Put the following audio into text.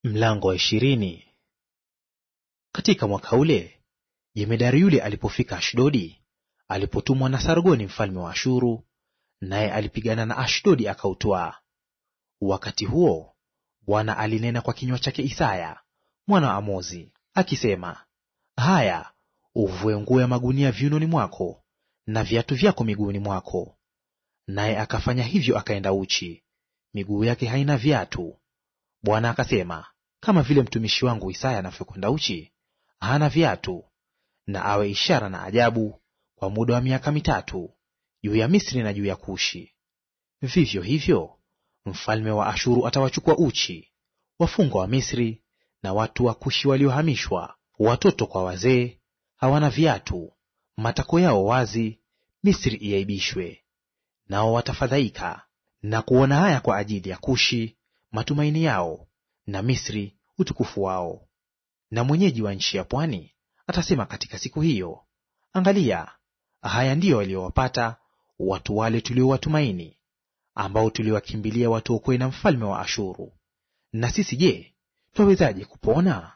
Mlango wa ishirini. Katika mwaka ule jemedari yule alipofika Ashdodi, alipotumwa na Sargoni mfalme wa Ashuru, naye alipigana na Ashdodi akautwaa. Wakati huo Bwana alinena kwa kinywa chake Isaya mwana wa Amozi akisema, haya, uvue nguo ya magunia viunoni mwako na viatu vyako miguuni mwako. Naye akafanya hivyo, akaenda uchi, miguu yake haina viatu. Bwana akasema, kama vile mtumishi wangu Isaya anavyokwenda uchi, hana viatu, na awe ishara na ajabu kwa muda wa miaka mitatu juu ya Misri na juu ya Kushi. Vivyo hivyo mfalme wa Ashuru atawachukua uchi wafungwa wa Misri na watu wa Kushi waliohamishwa, watoto kwa wazee, hawana viatu, matako yao wazi, Misri iaibishwe. Nao watafadhaika na kuona haya kwa ajili ya Kushi matumaini yao, na Misri utukufu wao. Na mwenyeji wa nchi ya pwani atasema katika siku hiyo, angalia, haya ndiyo waliowapata watu wale tuliowatumaini, ambao tuliwakimbilia watuokoe na mfalme wa Ashuru. Na sisi je, twawezaje kupona?